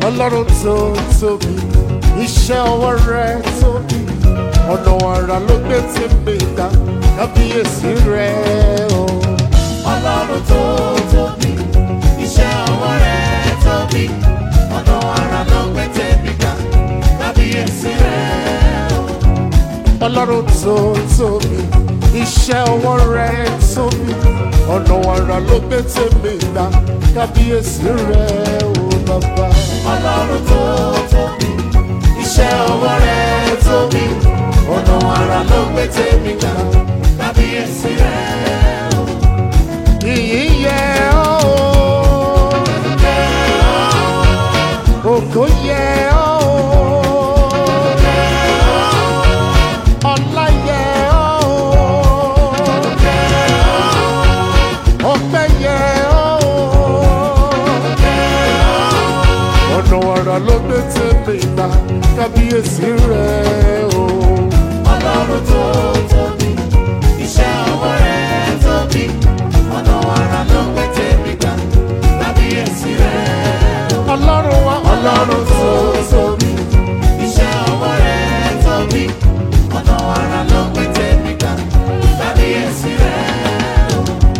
ọlọ́run tó tóbi iṣẹ́ ọwọ́ rẹ̀ tóbi ọ̀nà àrà ló gbé tí mi dá kábíyèsí rẹ̀ o. Ọlọ́run tó tóbi, iṣẹ́ ọwọ́ rẹ̀ tóbi, ọ̀nà àrà ló gbé tèmi ga, kábíyèsí rẹ̀ o. ọlọ́run tó tóbi iṣẹ́ ọwọ́ rẹ̀ tóbi ọ̀nà àrà ló gbé tí mi dá kábíyèsí rẹ̀ o bàbá. Ọlọ́run tó tóbi, iṣẹ́ ọwọ́ rẹ̀ tóbi, ọ̀nà àrà ló gbé tèmi ga, kábíyèsí rẹ̀ o. ìyìn yẹ ọ́ o ògo yẹ ọ́ o ọlá yẹ ọ́ o ọpẹ́ yẹ ọ́ o ọ̀nà wàrà ló gbé tèmi gbà kábíyèsí rẹ̀ o. Ọlọ́run tó tóbi, iṣẹ́ ọwọ́ rẹ̀ tóbi, ọ̀nà àrà ló gbé tèmi ga, kábíyèsí rẹ̀ o. ọlọ́run wa Ọlọ́run tó tóbi, iṣẹ́ ọwọ́ rẹ̀ tóbi, ọ̀nà àrà ló gbé tèmi ga, kábíyèsí rẹ̀ o.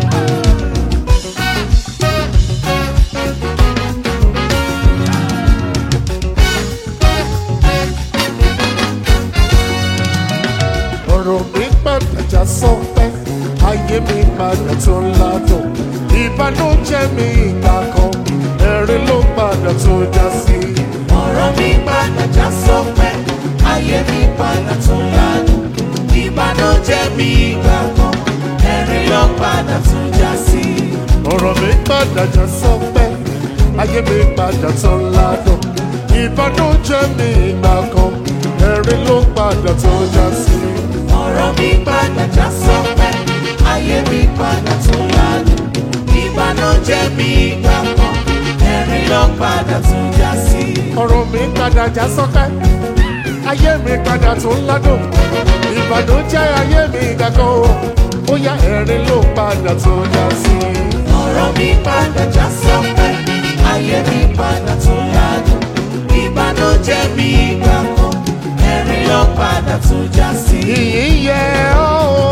ọ̀rọ̀ mi padà já sọ́pẹ́ ayé mi padà tó ládùn ìbànújẹ́ mi ìgbà kan ẹ̀rín ló padà tó já sí. ọ̀rọ̀ mi padà já sọ́pẹ́ ayé mi padà tún ládùn ìbànújẹ́ mi ìgbà kan ẹ̀rín ló padà tún já sí. ọ̀rọ̀ mi padà já sọ́pẹ́ ayé mi padà tó ládùn ìbànújẹ́ mi ìgbà kan ẹ̀rín ló padà tó já sí. ọ̀rọ̀ mi padà já sọ́pẹ́ ayé mi padà tún ládùn ìbànújẹ́ mi ìgbà kan ẹ̀rín ló padà tún já sí. ọ̀rọ̀ mi padà já sọ́pẹ́ ayé mi padà tó ládùn ìbànújẹ́ ayé mi ìgbà kan ó yá ẹ̀rín ló padà tó já sí. ọ̀rọ̀ mi padà já sọ́pẹ́ ayé mi padà tún ládùn ìbànújẹ́ mi ìgbà kan ẹ̀rín ló padà tún já sí. ìyìn yẹ ọ́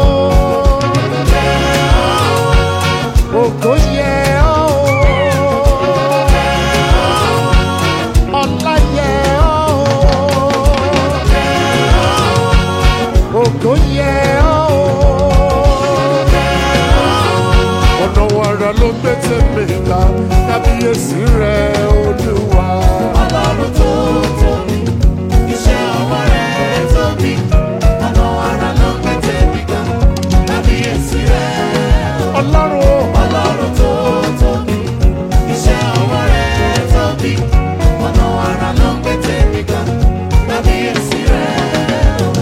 o ògo yẹ ọ́ o ọlá yẹ ọ́ o ògo yẹ ọ́ o ọ̀nà wàrà ló gbé tèmi là kábíyèsí rẹ̀ olúwa. Ọlọ́run tó tóbi, iṣẹ́ ọwọ́ rẹ̀ tóbi, ọ̀nà àrà ló gbé tèmi ga, kábíyèsí rẹ̀ o. ọlọ́run o. Ọlọ́run tó tóbi, iṣẹ́ ọwọ́ rẹ̀ tóbi, ọ̀nà àrà ló gbé tèmi ga, kábíyèsí rẹ̀ o.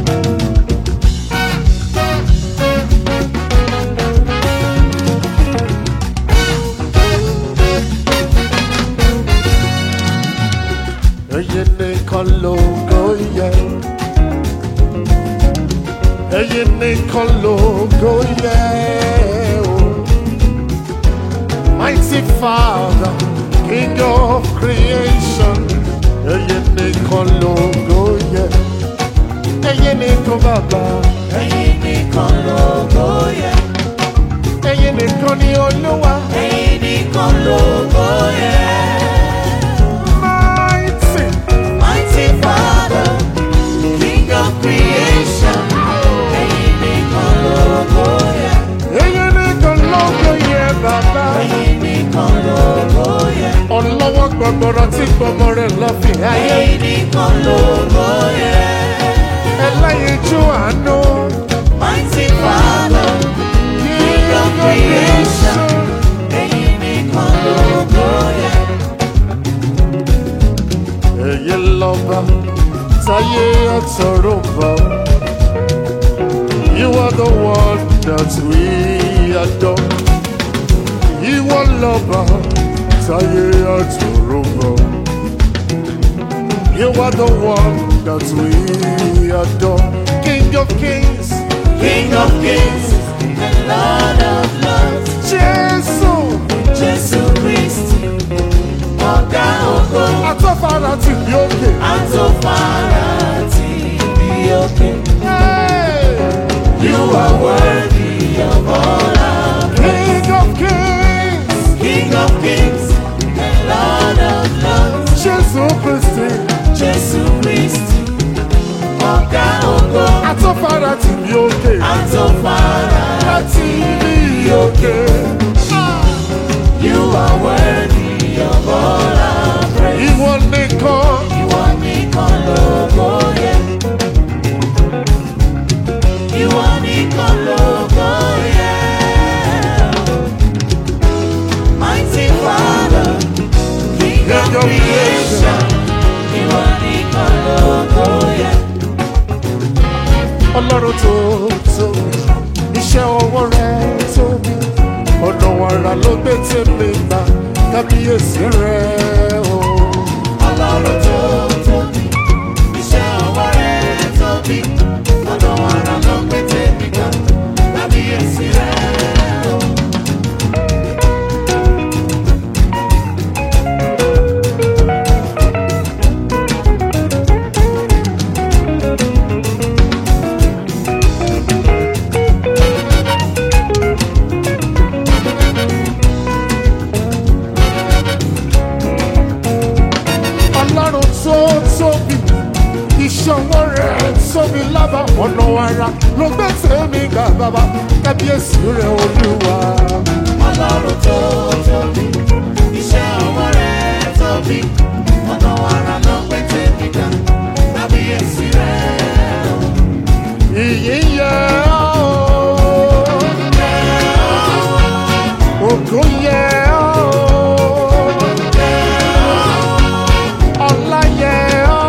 Ẹyin nìkan lógo yẹ. Ẹyin nìkan lógo yẹ o. Mighty Father, King of creation. Ẹyin nìkan lógo yẹ. Ẹyin nìkan bàbá. Ẹ̀yin nìkan lógo yẹ, Ẹyin nìkan ni Olúwa. ẹ̀yin nìkan lógo yẹ. Mighty. Mighty Father, King of creation, ẹ̀yin nìkan lógo yẹ, Ẹyin nìkan lógo yẹ bàbá. ẹ̀yin nìkan lógo yẹ, Ọlọ́wọ́ gbọ̀gbọ̀rọ̀ tí gbọmọ rẹ̀ lọ fi ayé. ẹ̀yin nìkan lógo yẹ. Ẹlẹ́yinjú àánú. Mighty Father, King of creation, ẹ̀yin nìkan lógo yẹ. Èyí lọ́ba táyé àtọ̀rọ̀ bọ̀. You are the one that we adore. Ìwọ lọ́ba táyé àtọ̀rọ̀ bọ̀. You are the one that we adore. King of kings, King of kings and Lord of lords, Jésù. Jésù Kristi, ọ̀gá ògo. Àtọ́ fara tì mí òkè Àtòfara láti ibi òkè. You are worthy of all our praise. Ìwọ nìkan Ìwọ nìkan lógo yẹ. Ìwọ nìkan lógo yẹ. Mighty Father, King of King of creation. Ìwọ nìkan lógo yẹ. ọlọ́run tó tóbi iṣẹ́ ọwọ́ rẹ̀ tóbi ọ̀nà wàrà ló gbé tèmi gbà kábíyèsí rẹ̀ o. Ọlọ́run tó tóbi, iṣẹ́ ọwọ́ rẹ̀ tóbi. Ọ̀nà àrà ló gbé tèmi ga, kábíyèsí rẹ̀ o. ọlọ́run tó tóbi iṣẹ́ ọwọ́ rẹ̀ tóbi lábà ọ̀nà wàrà ló gbé tèmi gbà bàbá kábíyèsí rẹ̀ olúwa. Ọlọ́run tó tóbi, iṣẹ́ ọwọ́ rẹ̀ tóbi. Ọ̀nà àrà ló gbé tèmi ga, kábíyèsí rẹ̀ o. ìyìn yẹ ọ́ ògo yẹ ọ́ ọlá yẹ ọ́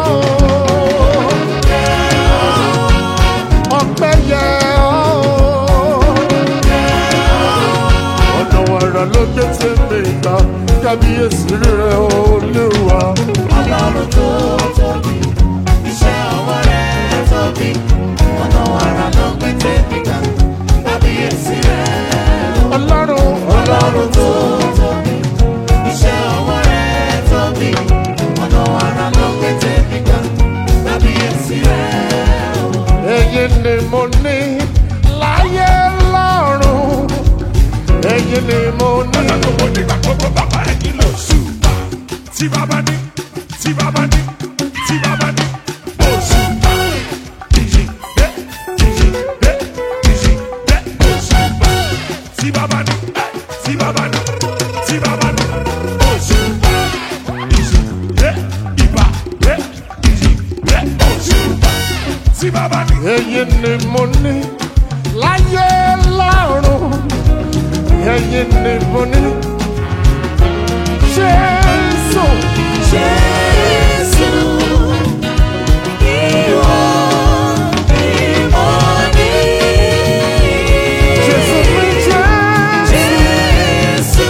ọpẹ́ yẹ ọ́ ọ̀nà wàrà ló gbé tèmi gbà kábíyèsí rẹ̀ olúwa. Ọlọ́run tó tóbi, iṣẹ́ ọwọ́ rẹ̀ tóbi. Ọ̀nà àrà ló gbé tèmi ga, kábíyèsí rẹ̀ o. ọlọ́run Ọlọ́run tó tóbi, iṣẹ́ ọwọ́ rẹ̀ tóbi. Ọ̀nà àrà ló gbé tèmi ga, kábíyèsí rẹ̀ o. èyí ni mo ní láyé lọ́run èyí ni mo ní. Ọjọ́ gbogbo nígbà gbogbo bàbá ẹ̀ kí ló ṣùgbà. Tí bàbá ní, tí bàbá ní, tí bàbá ní, ó ṣùgbà. Ìjì dé, ìjì dé, ìjì dé, ó ṣùgbà. Tí bàbá ní, tí bàbá ní, tí bàbá ní, ó ṣùgbà. Ìjì dé, ìbà dé, ìjì dé, ó ṣùgbà. Tí bàbá ní. èyí ni mo ní láyé lọ́run èyí ni mo ní. Jésù Jésù, ìwọ ni mo ní. Jésù mi Jésù. Jésù,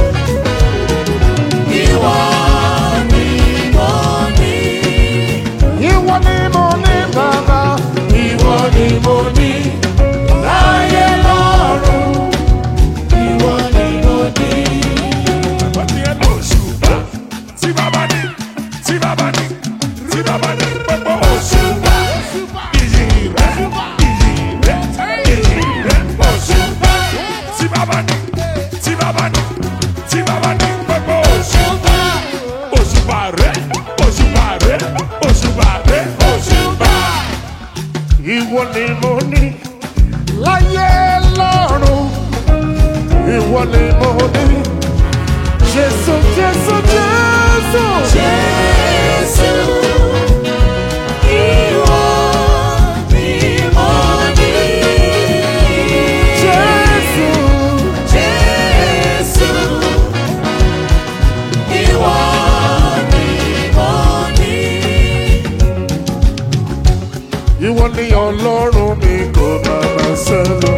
ìwọ ni mo ní. Ìwọ ni mo ní bàbá, ìwọ ni mo ní láyé lọ́run. Ìwọ ni mo ní. Bàbá ní ẹ lọ ṣùgbà. Tí bàbá ní, tí bàbá ní, tí bàbá ní gbogbo òṣùgbà. Ìyì rẹ̀, ìyì rẹ̀, ìyì rẹ̀ òṣùgbà. Tí bàbá ní, tí bàbá ní, tí bàbá ní gbogbo òṣùgbà. Òṣùbà rẹ̀, òṣùbà rẹ̀, òṣùbà rẹ̀, òṣùbà. Ìwọ ni mo ní láyé lọ́run. Ìwọ ni mo ní. Jésù Jésù Jésù. Jésù, ìwọ ni mo ní. Jésù. Jésù, ìwọ ni mo ní. Ìwọ ni ọlọ́run mi kò bàbá sẹ́lẹ̀.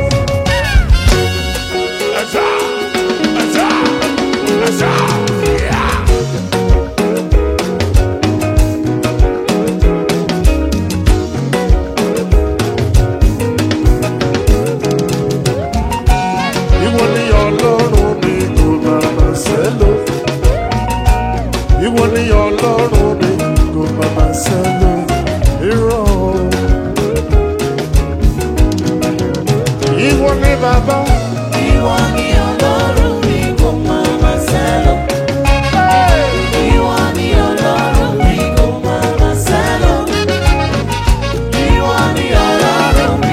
Ẹ̀sà, ẹ̀sà, ẹ̀sà, yá. Ìwọ ni ọlọ́run mi kò bàbá sẹ́lẹ̀. Ìwọ ni ọlọ́run mi kò bàbá sẹ́lẹ̀. Irọ́. Ìwọ ni bàbá. Ìwọ ni Ọlọ́run mi kò máa máa sẹ́lọ̀. Ìwọ ni Ọlọ́run mi kò máa máa sẹ́lọ̀. Ìwọ ni Ọlọ́run mi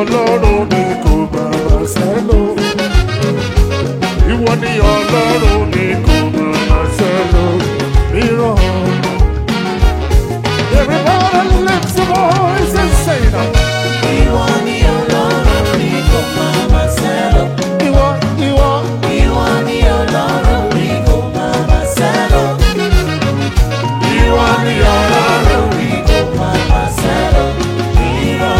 ọlọ́run ni kò bàbá sẹ́lò. Ìwọ ni ọlọ́run ni kò bàbá sẹ́lò. Mìíràn. Everybody lift your voice and say now. Ìwọ ni Ọlọ́run mi kò máa máa sẹ́lọ̀. Ìwọ, ìwọ, Ìwọ ni Ọlọ́run mi kò máa máa sẹ́lọ̀. Ìwọ ni Ọlọ́run mi kò máa máa sẹ́lọ̀. Ìwọ.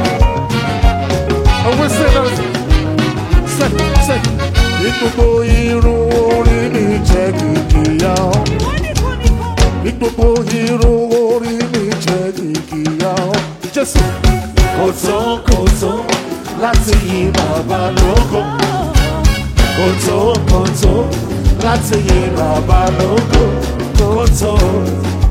and we say that. Say, say. Ní gbogbo irun orí mi jẹ́ kìkìyà ọ́. Ní gbogbo irun orí mi jẹ́ kìkìyà ọ́. Jésù. Kò tó kò tó láti yí bàbá lógo. Kò tó kò tó láti yí bàbá lógo. Kò tó